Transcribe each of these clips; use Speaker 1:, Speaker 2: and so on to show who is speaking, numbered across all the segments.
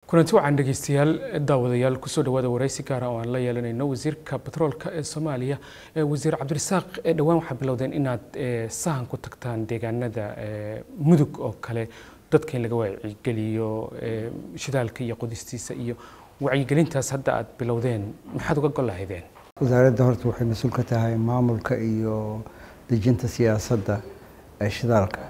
Speaker 1: kulanti wacan dhegeystayaal daawadayaal kusoo dhawaada waraysi gaara oo aan la yeelanayno wasiirka batroolka ee soomaaliya wasiir cabdirasaaq dhowaan waxaa bilowdeen inaad sahan ku tagtaan deegaanada mudug oo kale dadka in laga wacyigeliyo shidaalka iyo qodistiisa iyo wacyigelintaas hadda aad bilowdeen maxaad uga gol lahaydeen
Speaker 2: wasaaradda horta waxay mas-uul ka tahay maamulka iyo dejinta siyaasadda ee shidaalka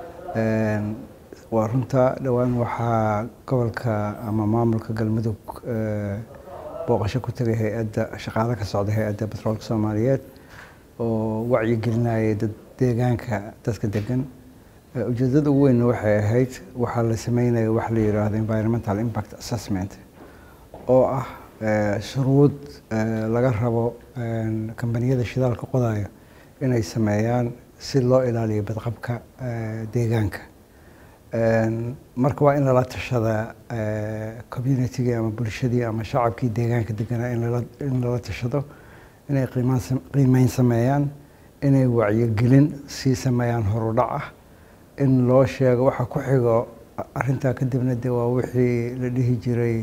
Speaker 2: waa runta dhowaan waxaa gobolka ama maamulka galmudug booqasho ku tegay hay-adda shaqaale ka socda hay-adda batroolka soomaaliyeed oo wacyigelinayay dad deegaanka dadka degan ujeedada ugu weynna waxay ahayd waxaa la sameynaya wax la yidhaahdo environmental impact assessment oo ah shuruud laga rabo kambaniyada shidaalka qodaya inay sameeyaan si loo ilaaliyo badqabka deegaanka marka waa in lala tashada communitygii ama bulshadii ama shacabkii deegaanka deganaa in lala tashado inay qiimeyn sameeyaan inay wacyigelin sii sameeyaan horudhac ah in loo sheego waxa ku xigo arintaa kadibna de waa wixii la dhihi jiray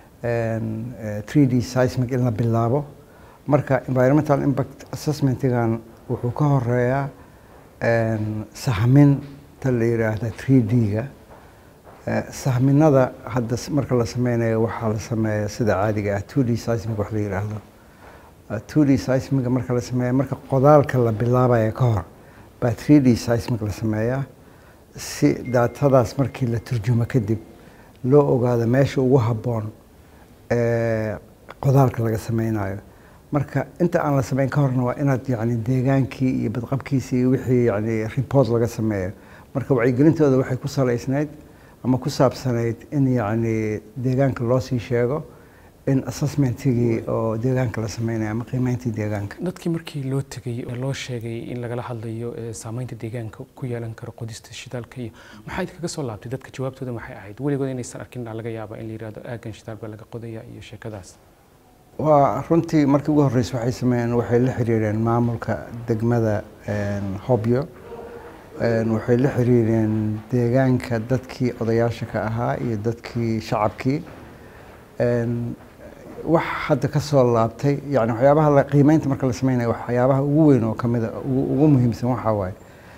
Speaker 2: three d seismic in la bilaabo marka environmental impact assessmentigan wuxuu ka horeeyaa sahmin ta la yidhaahda three d-ga sahminada hadda marka la sameynayo waxaa la sameeya sida caadiga ah two d seismic wax la yidhaahdo two d seismiga marka la sameeya marka qodaalka la bilaabaya ka hor baa three d seismic la sameeyaa si daatadaas markii la turjumo kadib loo ogaado meesha ugu habboon ee qodaalka laga sameynayo marka inta aan la sameyn ka horna waa inaad yani deegaankii iyo badqabkiisi iyo wixii yani report laga sameeyo marka wacyigelintooda waxay ku salaysnayd ama ku saabsanayd in yacni deegaanka loo sii sheego in assessmentigii oo deegaanka la sameynayo ama qiimeyntii deegaanka
Speaker 1: dadkii markii loo tegay oo loo sheegay in lagala hadlayo saameynta deegaanka ku yeelan karo qodista shidaalka iyo maxaa idinkaga soo laabtay dadka jawaabtooda maxay ahayd weligood inaysan arkin laga yaaba in la yidhahdo aagan shidaal baa laga qodaya iyo sheekadaas
Speaker 2: waa runtii markii ugu horreysa waxay sameeyeen waxay la xiriireen maamulka degmada hobyo waxay la xiriireen deegaanka dadkii odayaasha ka ahaa iyo dadkii shacabkii wax hadda ka soo laabtay yani waxyaabaha qiimeynta marka la sameynayo waxyaabaha ugu weyn oo kamida ugu muhiimsan waxaa waaye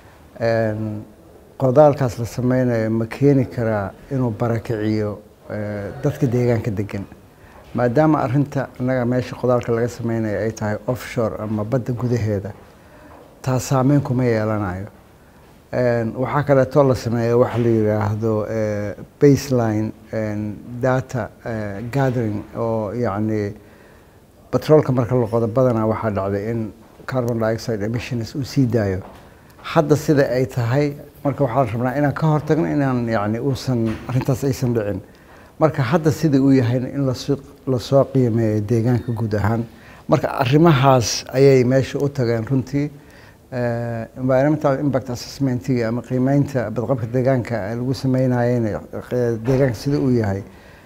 Speaker 2: qodaalkaas la sameynayo ma keeni karaa inuu barakiciyo dadka deegaanka degan maadaama arinta annaga meesha qodaalka laga sameynayo ay tahay offshore ama badda gudaheeda taas saameyn kuma yeelanayo waxaa kaleeto la sameeya waxa la yidhaahdo baseline data gathering oo yacni batroolka marka la qodo badanaa waxaa dhacday in carbon dioxide emissions uu sii daayo hadda sida ay tahay marka waxaa la rabnaa inaan ka hortagno inaan yani uusan arrintaas aysan dhicin marka hadda sida uu yahayna in lasoo qiimeeyo deegaanka guud ahaan marka arrimahaas ayay meesha u tageen runtii environmental impact assessmentiga ama qiimeynta badqabka deegaanka lagu sameynayena deegaanka sida uu yahay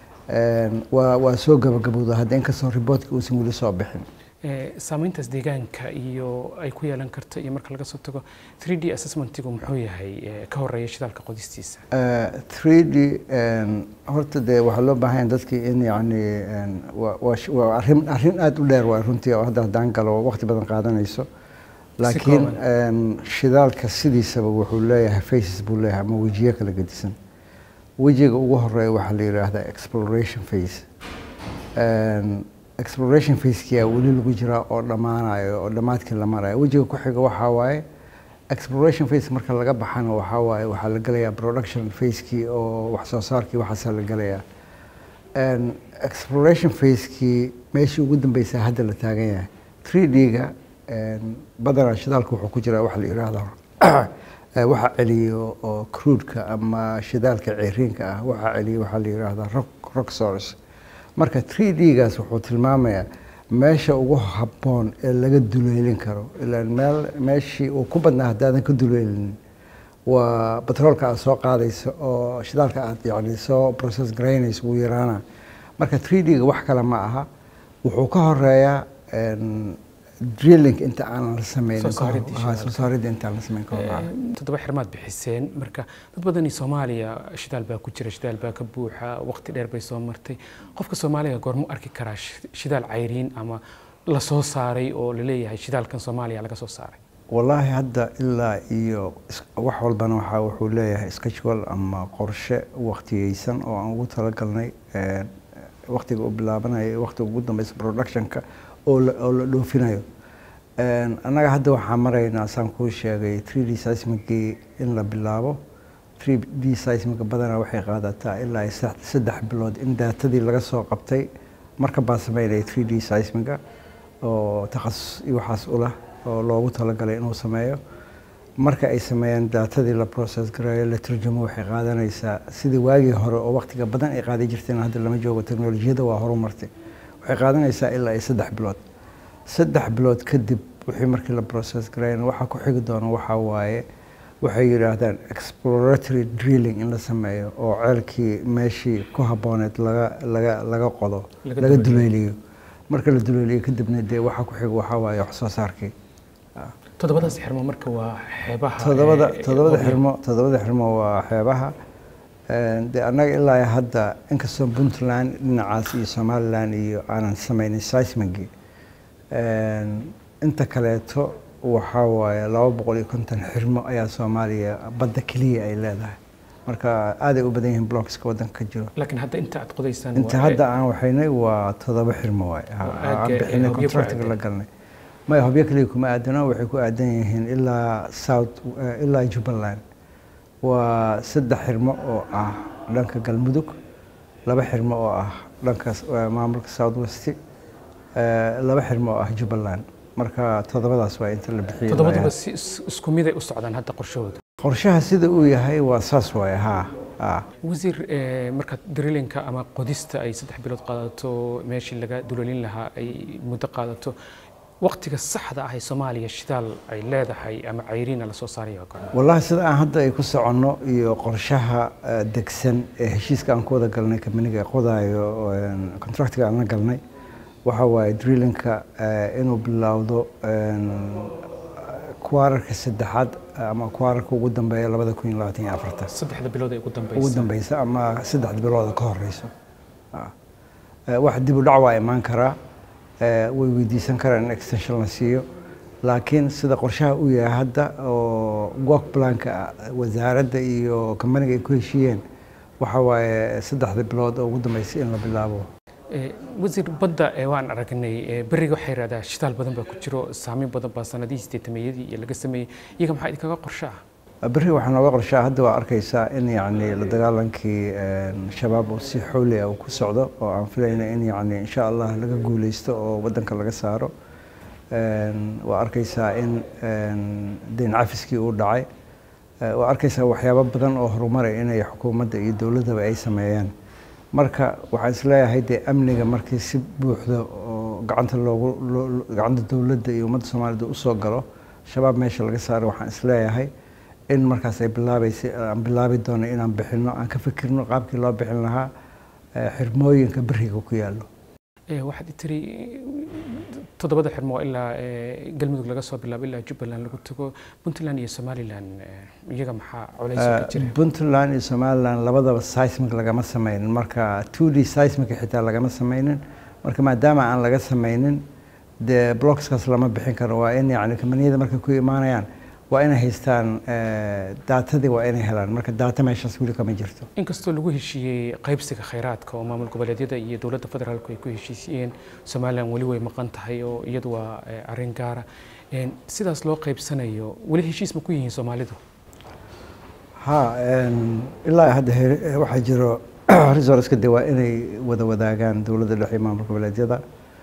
Speaker 2: waa waa soo gabagabowda hadda inkastoo riboortka uusan weli soo bixin
Speaker 1: saameyntaas deegaanka iyo ay ku yeelan karto iyo marka laga soo tago three d assessmentigu muxuu yahay ka horeeya shidaalka qodistiisa
Speaker 2: three d horta dee waxaa loo baahan yahay dadkii in yacni waa arrin arrin aada u dheer waa runtii oo hadda haddaan galo waqti badan qaadanayso laakiin shidaalka sidiisaba wuxuu leeyahay faces buu leeyahay ama wejiyo kala gedisan wejiga ugu horeeya waxaa la yidhaahdaa exploration face exploration facekia weli lagu jiraa oo dhammaanayo oo dhammaadkii la marayo wejiga ku xiga waxaa waaye exploration face marka laga baxana waxaa waaye waxaa la gelayaa production facekii oo wax soo saarkii waxaasaa la gelayaa exploration facekii meeshii ugu dambeysa hadda la taagan yahay three d-ga badanaa shidaalka wuxuu ku jiraa waxa la yidhaahdaa waxa celiyo oo cruudka ama shidaalka ceeriinka ah waxa celiyo waxaa la yidhaahdaa rock rock source marka three d-gaas wuxuu tilmaamayaa meesha ugu habboon ee laga duleelin karo ilaan meel meeshii uu ku badnaa haddaadan ka duleelinin waa batroolka aad soo qaadayso oo shidaalka aad yani soo process garaynayso wuu yaraana marka three d-ga wax kale ma aha wuxuu ka horeeyaa drilling inta aanan la sameynin
Speaker 1: Soo saaridii
Speaker 2: ka hor- haa,
Speaker 1: shidaalka.
Speaker 2: soo saaridii intaan la sameyn ka hor ah.
Speaker 1: toddoba xirmaad bixiseen marka dad badani soomaaliya shidaal baa ku jira shidaal baa ka buuxa waqti dheer bay soo martay qofka soomaaliga goormu arki karaa shi- shidaal cayriin ama la soo saaray oo laleeyahay shidaalkan soomaaliya laga soo saaray
Speaker 2: wallaahi hadda ilaa iyo is- wax walbana waxaa wuxuu leeyahay schedule ama qorshe waqtiyeysan oo aan ugu talagalnay een, waqtiga uu bilaabanayo iyo waqtiga ugu dambeysa productionka oo la oo la dhoofinayo Een, annaga hadda waxaan maraynaa saan kuu sheegay 3d seismicii in la bilaabo 3d seismica badanaa waxay qaadataa ilaa iyo sax- saddex bilood in daatadii laga soo qabtay marka baa sameynaya 3d seismica oo takhasus iyo waxaas u leh oo loogu talagalay inuu sameeyo marka ay sameeyaan daatadii la process gareeyo la turjumo waxay qaadanaysaa sidii waagii hore oo waqtiga badan ay qaadi jirteen hadda lama joogo teknolojiyada waa horumartay waxay qaadanaysaa ilaa iyo saddex bilood saddex bilood kadib wixii markii la process gareeyana waxaa ku xigi doona waxaa waaye waxay yidhaahdaan exploratory drilling in la sameeyo oo ceelkii meeshii ku habbooneed laga laga laga qodo
Speaker 1: Laga
Speaker 2: laga
Speaker 1: duleeliyo.
Speaker 2: duleeliyo marka la duleeliyo kadibna dee waxaa ku xiga waxaa waaye wax soo saarkii
Speaker 1: toddobadaas xirmo marka waa xeebaha
Speaker 2: todobada
Speaker 1: ee,
Speaker 2: todobada
Speaker 1: Hobyo.
Speaker 2: xirmo todobada xirmo waa xeebaha Een, dee annaga ilaa iyo hadda inkastoo puntland dhinacaas iyo somaliland iyo aanan sameynin seismigi inta kaleeto waxaa waaye laba boqol iyo konton xirmo ayaa soomaaliya badda keliya ay leedahay marka aaday u badan yihiin blockska waddanka ka jiro
Speaker 1: laakiin hadda inta aad qodaysaan
Speaker 2: inta
Speaker 1: waa-
Speaker 2: hadda aan waxaynay waa todoba xirmo waay Ha-
Speaker 1: Oo
Speaker 2: aan
Speaker 1: aagga,
Speaker 2: bixinay
Speaker 1: eh, Hobyo ku
Speaker 2: contractiga
Speaker 1: aadan.
Speaker 2: la galnay maya hobyo kaliya kuma aadano waxay ku aadan yihiin ilaa south eh, ilaa jubbaland waa saddex xirmo oo ah dhanka galmudug laba xirmo oo ah dhanka s- eh, maamulka south west laba xirmo oo ah jubbaland marka todobadaas waa inta la bixiyay
Speaker 1: toddobaduba si is- isku mid ay u socdaan hadda qorshahooda
Speaker 2: qorshaha sida uu yahay waa saas waaye haa haa
Speaker 1: wasiir eh, marka drillinka ama qodista ay saddex bilood qaadato meeshii laga dulalin lahaa ay muddo qaadato waqtiga saxda ah ee soomaaliya shidaal ay leedahay ama cayriina lasoo saaraya waa goorma?
Speaker 2: wallahi sida aan hadda ay ku soconno iyo qorshaha eh, degsan ee heshiiska aan ku wada galnay kamaniga qodaayo een, contractiga aan la galnay waxa waaye drillinka eh, inuu bilowdo een, kuwaararka saddexaad ama kuwaararka ugu dambeeya labada kun iyo labaatan iyo afartan
Speaker 1: saddexda bilood ee ugu
Speaker 2: ugu
Speaker 1: dambeysa
Speaker 2: dambeysa ama saddexda bilooda ka horeyso Ah. Eh, wax dib u dhac waa imaan karaa Eh, way weydiisan karaan in extension la siiyo laakiin sida qorshaha uu yahay hadda oo work planka wasaaradda iyo kambaniga ay ku heshiiyeen waxa waaye saddexda bilood oo ugu dambeysay in la bilaabo
Speaker 1: Eh, wasiir badda ee waan aragnay eh, beriga waxay yidhahdaa shitaal badan baa ku jiro saameyn badan baa sanadihii sideetameeyadii iyo laga sameeyey iyaga maxaa idinkaga qorsha ah
Speaker 2: berri waxaa nooga qorshaa hadda waa arkaysaa in yacni la dagaalankii een, shabaab uu si xowli ah uu ku socdo oo aan filayna in yacni insha allah laga guuleysto oo waddanka laga saaro Een, waa arkaysaa in een, deyn cafiskii uu dhacay Eh, waa arkaysaa waxyaabo badan oo horumaray inay xukuumadda iyo dowladdaba ay sameeyeen marka waxaan isleeyahay dee amniga markii si buuxda oo gacanta loogu loo- loo- gacanta dowladda iyo ummadda soomaalida usoo galo shabaab meesha laga saaro waxaan isleeyahay in markaas ay bilaabaysa aan bilaabi doono inaan bixino aan ka fikirno qaabkii loo bixin lahaa eh, xirmooyinka beriga ku yaallo
Speaker 1: Eh, waxaad i tiri toddobada xirmo ilaa eh, galmudug laga soo bilaabo ilaa jubbaland lagu tago puntland iyo somaliland eh, iyaga maxaa culays ka
Speaker 2: Eh,
Speaker 1: jira
Speaker 2: puntland iyo somaliland labadaba seismic lagama sameynin marka 2d seismic xitaa lagama sameynin marka maadaama aan laga sameynin dee blockskaas lama bixin karo waa in yacni kambaniyada markay ku imaanayaan waa inay haystaan eh, daatadii waa inay helaan marka daata meeshaas weli kama jirto
Speaker 1: inkastoo lagu heshiiyey qaybsiga khayraadka oo maamul goboleedyada iyo dowladda federaalku ay ku heshiisiyeen somaliland weli way maqan tahay oo iyadu waa eh, arrin gaara En, sidaas loo qaybsanayo weli heshiis ma ku yihiin soomaalidu
Speaker 2: ha een, ilaa hadda he- eh, waxaa jiro resourceka de waa inay wada wadaagaan dowladda dhexe iyo maamul goboleedyada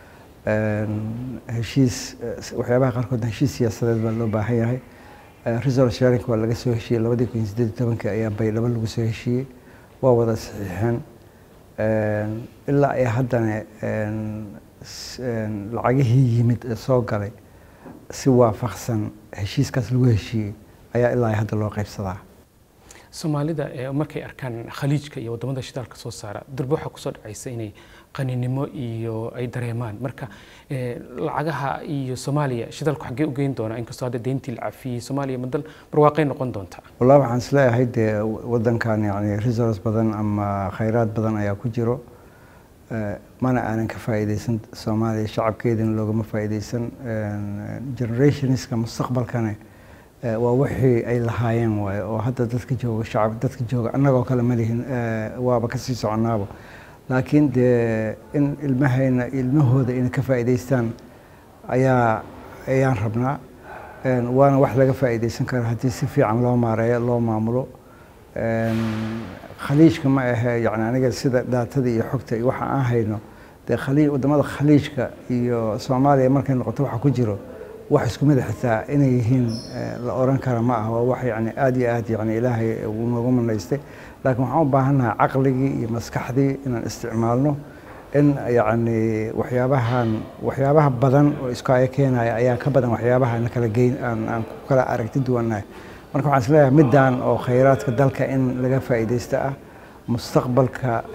Speaker 2: Een, heshiis eh, s- waxyaabaha qaarkood heshiis siyaasadeed baa loo baahan yahay Eh, resource sharing waa laga soo heshiiyey labadii kun iyo siddeed iyo tobankii ayaa baydhabo lagu soo heshiiyey waa wada saxiixeen Een, ilaa iyo haddana een, s- een, lacagihii yimid ee soo galay si waafaqsan heshiiskaas lagu heshiiyey ayaa ilaa iyo hadda loo qaybsadaa
Speaker 1: soomaalida markay arkaan khaliijka iyo wadamada shidaalka soo saara durbe waxaa kusoo dhacaysa inay qaninimo iyo ay dareemaan marka lacagaha iyo soomaaliya shidaalku xaggee u geyn doonaa inkastoo hadda deyntii la cafiyey soomaaliya ma dal barwaaqay noqon doontaa
Speaker 2: wallahi waxaan isleeyahay dee wadankan yani resource badan ama khayraad badan ayaa ku jiro mana aanan ka faa'iideysan soomaaliya shacabkeedina loogama faa'iideysan generationska mustaqbalkane waa wixii ay lahaayeen waaye oo hadda dadka jooga shacab dadka jooga annagoo kale ma lihin waaba kasii soconaaba laakiin dee in ilmahayna ilmahooda inay ka faa'iideystaan ayaa ayaan rabnaa waana wax laga faa'iideysan kara haddii si fiican loo maareeyo loo maamulo khaliijka ma ahe yani aniga sida dhaatada iyo xogta iyo waxa aan hayno dee khaliij wadamada khaliijka iyo soomaaliya markay noqoto waxa ku jiro wax isku mid xitaa inay yihiin la oran kara ma aha waa wax yani aad iyo aad yani ilaahay uu noogu manaystay laakiin waxaan u baahannahay caqligii iyo maskaxdii inaan isticmaalno in yani waxyaabahan waxyaabaha badan oo isku aya keenaya ayaa ka badan waxyaabaha na kala geyn aan aan ku kala aragti duwannahay marka waxaan isleeyahay middan oo khayraadka dalka in laga faa'iidaysta ah mustaqbalka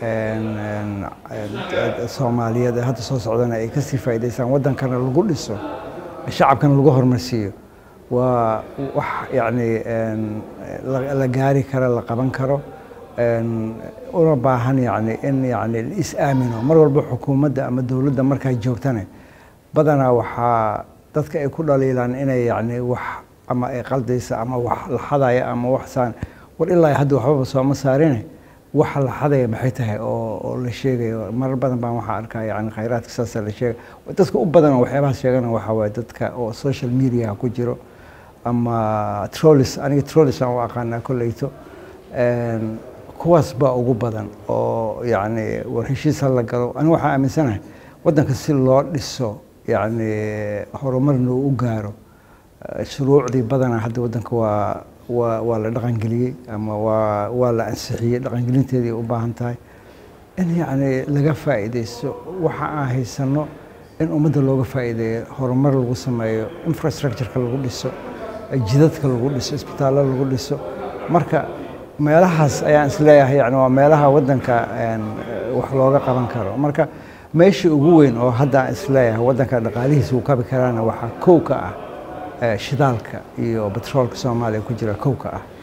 Speaker 2: soomaaliyeed ee hadda soo socdana ay kasii faa'iidaystaan waddankana lagu dhiso shacabkana lagu horumarsiiyo waa wax yani la gaari karo la qaban karo una baahan yani in yani la is-aamino mar walba xukuumadda ama dowladda markaa joogtane badanaa waxaa dadka ay ku dhaliilaan inay yani wax ama ay qaldaysa ama wax la xadaya ama wax saan war ilaa hadda waxbaba sooma saarine waxa la xadaya maxay tahay oo la sheegayo marar badan baan waxaa arkaa yani khayraadka saasa la sheegay dadka u badan oo waxyaabahaas sheegana waxaa waaye dadka oo social media ku jiro ama trollis aniga trollis aan u aqaanaa kolleyto kuwaas baa ugu badan oo yani war heshiis ha la galo aniga waxaan aaminsanahay waddanka si loo dhiso yani horumarna uu u gaaro shuruucdii badanaa hadda waddanka waa waa waa la dhaqangeliyey ama waa waa la ansixiyey dhaqangelinteedii u baahan tahay in yacni laga faa'iidaysto waxa aan haysano in ummadda looga faa'iideeyo horumar lagu sameeyo infrastructureka lagu dhiso jidadka lagu dhiso isbitaallo lagu dhiso marka meelahaas ayaan isleeyahay yani waa meelaha waddanka wax looga qaban karo marka meeshii ugu weyn oo hadda aan isleeyahay waddanka dhaqaalihiisa uu kabi karaana waxaa kow ka ah shidaalka iyo batroolka soomaaliya ku jira kow ka ah